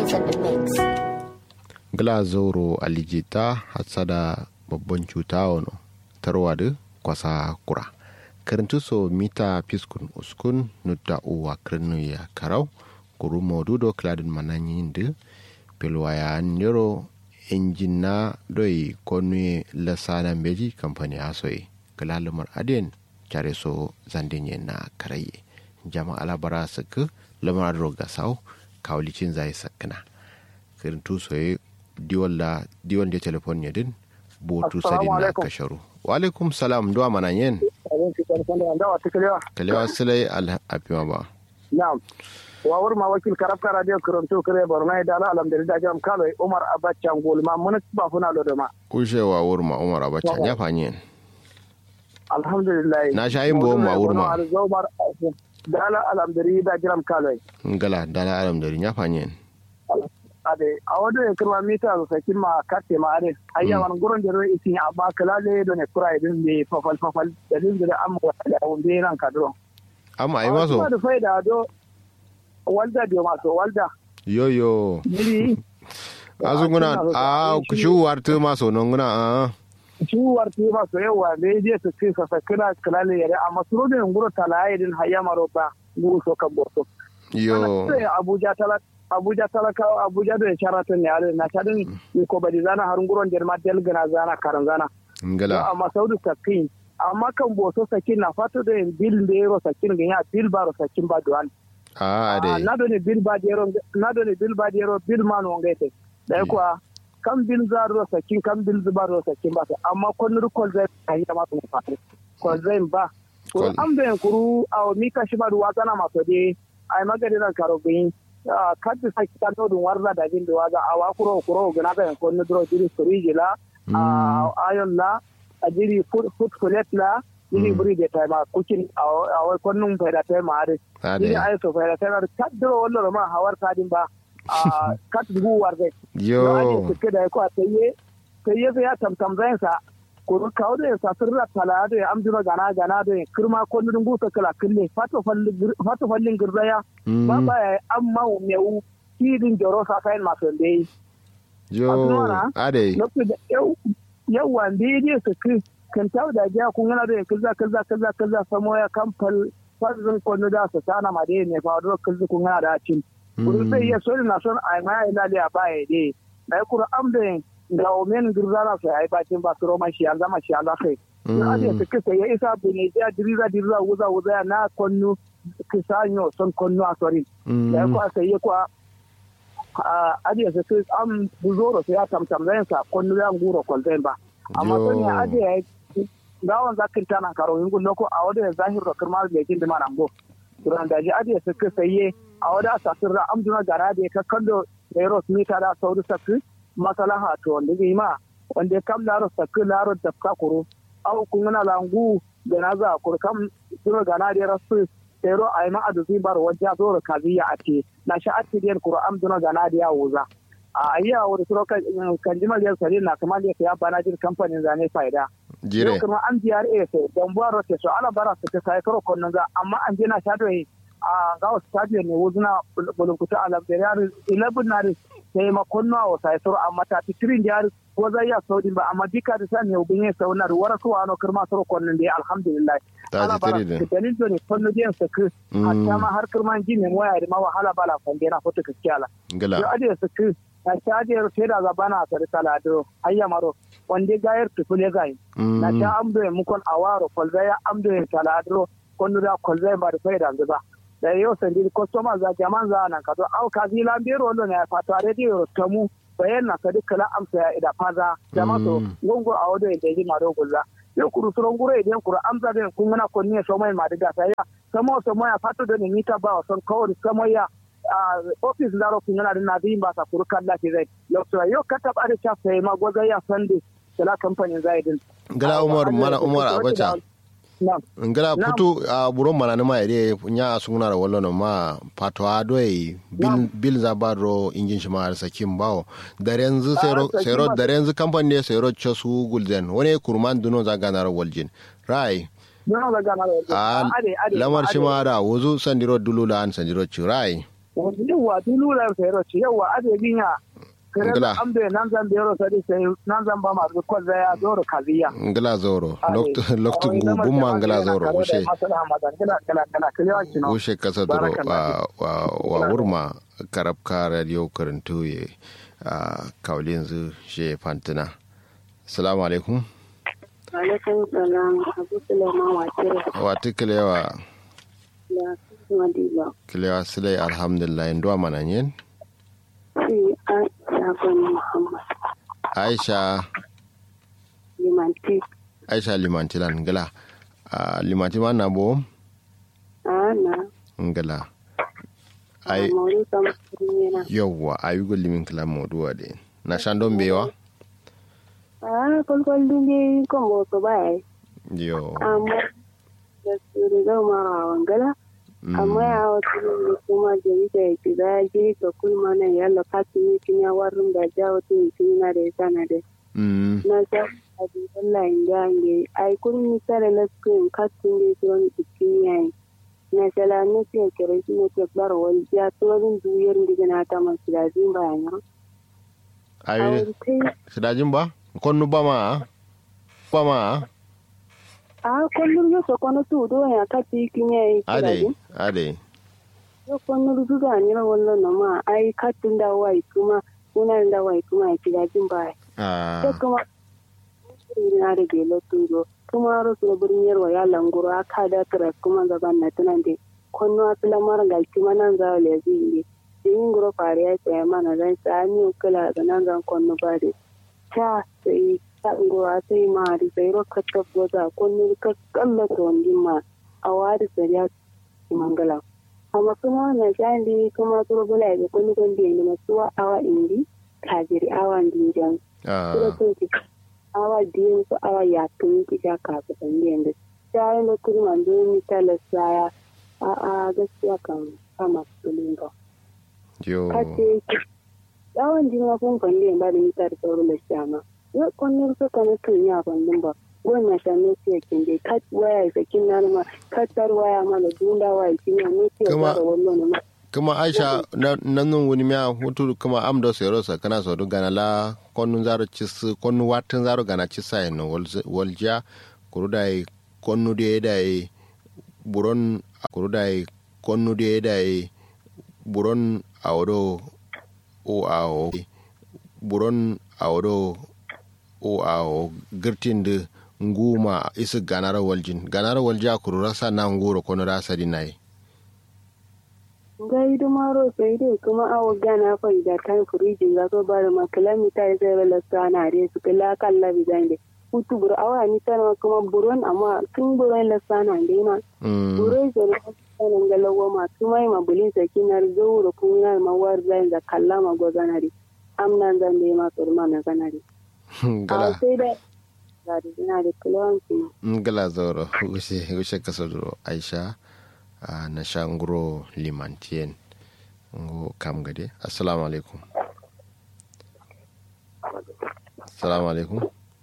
in the mix. glazoro alijita hatsada babban cuta wano tarwada kwasa kura karantu so mita piskun uskun nutta uwa kirnu ya karau kuru modudo kladin mananyin da pilwaya nero injina doi konu lasana beji kamfani asoyi kalalumar aden care so zandinye na karaye jama'a labara suka lamar roga sau kawlicin zai sakana karantu soye diwalla diwan da telefon ya din botu sadin na kasharu wa alaikum salam duwa mana yin kalewa silai alhafiwa ba na'am wawar ma wakil karafka radio karanto kare borno da ala alhamdulillah jam kalo umar abacha ngol ma mun ba funa lo ma ushe wa wurma umar abacha ya fanyen alhamdulillah na sha yin bo ma wurma da ala alhamdulillah jam kalo ngala dala alhamdulillah ya fanyen ade a wado ya kirma mita da sakin ma kate ma ade ayya wan gurin da roi isin amma kala le do ne kura idin ne fafal fafal da din da amma wata da wunde nan kadro amma ai maso da faida do walda dio maso walda yo yo miri azunguna a kushuwar tu maso non guna a shuwar tu maso yawa ne je su kai sa sakina kala le yare amma suro da nguro talaye din hayya maro ba nguro so kan borto yo abuja talak abuja talakawa abuja da sharaton ne ale na cadin ni ko badi zana harun guron der ma del gana zana karan zana ngala amma saudu sakin amma kan boso sakin na fato da bil de ro sakin ga ya bil baro sakin ba duan a ade na do ne bil ba de ro na do ne bil ba de ro bil man on gaite da kuwa kan bil zaro sakin kan bil zubaro sakin ba amma kon rukol zai kai ma to fato ko zai ba ko an bayan kuru a mi kashi ba duwa zana maso de ai magadi nan karo gin kaddi sa kitano ɗum warda da jinde waga awa kuro kuro ganaka en konno dro jiri storiji la ayon la a jiri foot colet la jiri buri de tayma kucin awa konnum fayda tayma are jiri ay so fayda tayma kaddoro wolloro ma hawar kadin ba kat dugu warde yo da ko taye taye ya tamtam zain sa kuru kawo da sa sirra tala da ya amjuna gana gana da ya kirma ko nudin gusa kala kille fato fallin girzaya ba ba ya amma mewu kidin joro sa kayan masu dai yo ade yawa da ne su ki kan tawo da jiya kun yana da ya kaza kaza kaza kaza samo ya kamfal fazin kwanu da su sana ma dai ne fa da kaza kun yana da cin kuru sai ya so na son ai ma ina da ba ya dai dai kuru amda da omen girzana su ai bakin ba su roma shi an zama shi an zakai sun ajiye su kisa ya isa bene ya diriza diriza wuza wuza na konnu kisa nyo son konnu a sori da ya kwa sai ya kwa ajiye su kisa an buzoro su ya tamtam zai sa konnu ya nguro kwalzain ba amma sun ya ajiye gawon zakin tana karo yin gulo ko a wadda zahir da kirma da yakin dima nambo duran da ji ajiye su kisa ye a wadda asasir da amduna gara da ya kakkando da ya mita da sauri sakki masalaha to wanda zai ma wanda kam laro sakki laro da ka kuro au kun na langu da na za kur kam suro gana da rasu tero ai ma adu bar wajja zoro kaziya ate na sha ate den kuro am duna gana da ya wuza a ayya wani suro kan jimal yar sare na kamar ya bana jin kamfanin zane faida jire kuma an biyar e sai dan buwar rote so ala bara su ta sai karo konnan za amma an je na shado a ga wasu stadium ne wuzuna bulunkuta alam da yar 11 na sai makon nawa sai suru amma ta tirin jari ko zai ya saudi ba amma dika da sani yau bin sau na ruwar su wano kirma suru konnin da alhamdulillah ta ji tiri da dalil do ne konno den sa ku hatta ma har kirman ji ne waya da ma wahala bala fande na foto kiskiyala gala yo ade sa ku na shadiyar feda ga bana sa kala do ayya maro wande gayar tufule gai na ta amdo ya mukon awaro kolzaya amdo ya taladro konno da kolzaya ba da faida ba da yau sandi customer za jaman za nan ka to au ka zila biro lo ne fato a radio tamu bayan na ka dukkan amsa ya ida faza jama to gongo a wado da ji maro gulla yo kuru suron guro idan kuru amsa da kun muna ko ne so mai ma diga sai ya samo so mai fato da ni ta ba son kawai samo ya office da ro kun na na din ba sa kuru kalla ke zai yo so yo kata ba da cha sai ma goza ya sande kala kamfanin zai din gala umar mana umar abacha ngala putu a buron mana nima ide nya sunguna da wallo no ma patwa doi bil bil zabaro injin shi ma sakin bawo da yanzu sero sero da yanzu kamfani ne sero chosu gulden wani kurman duno za ganar waljin rai a lamar shi ma da wuzu sandiro dulula an sandiro ci rai yawa dilula fero ci yawa ade binya kare Ngila. ambe nan zan bero sadi sai nan zan ba ma ko ya zoro kaziya ngila zoro loktu loktu gumma ngila zoro ushe ushe kasa duro wa wa wa wurma karabka radio karantu ye a kaulin zu she fantina assalamu alaikum alaikum salam abu sulaiman wakil wa tiklewa da madiba kilewa silai alhamdulillah ndo mananyen si a shafin muhammad aisha limanti aisha limantilan ngila a limanti ma na bo a na ngila a ai mori kamar yana yawwa ayugo limin kila moduwa de na shandon bewa a kwalkwal dunge kan ba ba ya yo amma da su riga ma wangala amma ya wata ne kuma da ita ya ci za ji ka kulma nan yalla katin yi kin ya warin da ja wata yi kin na da ya sana da mm na sa abin Allah in ga nge ai kun mi tare na screen katin da don ikin yayi na sala ne ke kere shi ne ke bar wal ya to rin duyar ndiga na ta man da zin bayan ayi ai kai sidajin ba konnu ba ma ba ma a kullum yo so kono tu do ya kati kin yayi ade ade yo kono du ga ni ra wallo na ma ai katin da wai kuma kuna da wai kuma ya ci da jin bayan ah sai kuma na da gelo turo kuma ro so burin yarwa ya languro aka da tara kuma gaban na tunan de konno atla mar gal kuma nan za le zinge yin guro fare ya sai mana dan sani kula ga nan zan konno ba de ta sai ta ngoro sai ma di sai ro katta boza konno ka kalla to ndimma awari sai ya mangala amma kuma na jandi kuma turo bula ga konno kon de ni masuwa awa indi kajiri awa ndinjan ah kuma sun ki awa biyu ko awa ya tun ki ja ka ga dan yanda sai na kuma man do mi tala saya a a gaskiya kan kama sulun ba yo kace yawan jin ma kun kan ba da mi tar sauro da shama yo kon ne so kana tun ya ban din ba wannan shanin sai kin dai kat waya ga kin nan ma katar waya ma da dunda waya kin ne sai Kuma- da wannan ma kuma aisha na- nan nun wuni miya hutu kuma am do sero sa kana so do gana la konnu zaro cis konnu watin zaro gana cisa no wal- walja kurudai konnu de dai buron kurudai konnu de dai buron awdo o awo buron awdo o awo girtinde nguma isi ganara waljin ganara walja kurura sa na nguro kono da sadi nai gai dumaro sai dai kuma awa gana fa da kan furijin za ko bari ma kilomita ya zai bala sana dai su kila kan labi zan dai hutu buru awa ni tana kuma buron amma tun buron la sana dai ma Mm. buron da na sanan galawa ma kuma ma bulin sa kinar zuwa kun na ma war zan da kalla ma gozanari amnan zan dai ma turma na ganari a gala sai da ga da ina da kilomita ngala zoro gushe gushe kasodoro aisha ah, na shanguro limantien ngo kam gade assalamu alaikum assalamu alaikum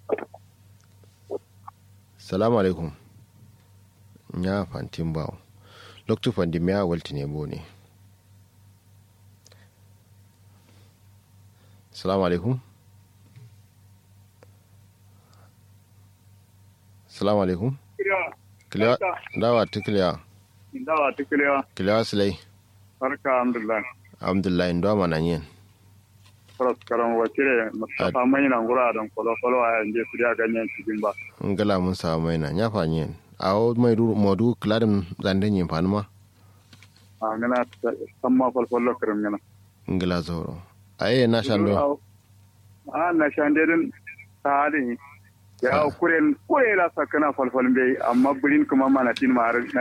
assalamu alaikum nya fantin bawo loktu fandi miya walti ne bo ne assalamu alaikum assalamu alaikum Kiliwa, dawa ta kiliya, dawa tikiliya kiliwa silai, barka alhamdulillah alhamdulillah, ndo mana yin. faras karan wakile mustafa mai nan gura don kolo kolo a yanzu su ya ganyen cikin ba Ngala mun samu mai na nyafa yin. Awo mai ru modu kladin zanden yin fani ma, a ngana san ma falfallo kirim ngana ngala zoro. Aye na shando, a na shandedin ta halin ya kuren kure la sakana falfalin bai amma birin kuma mana tin ma har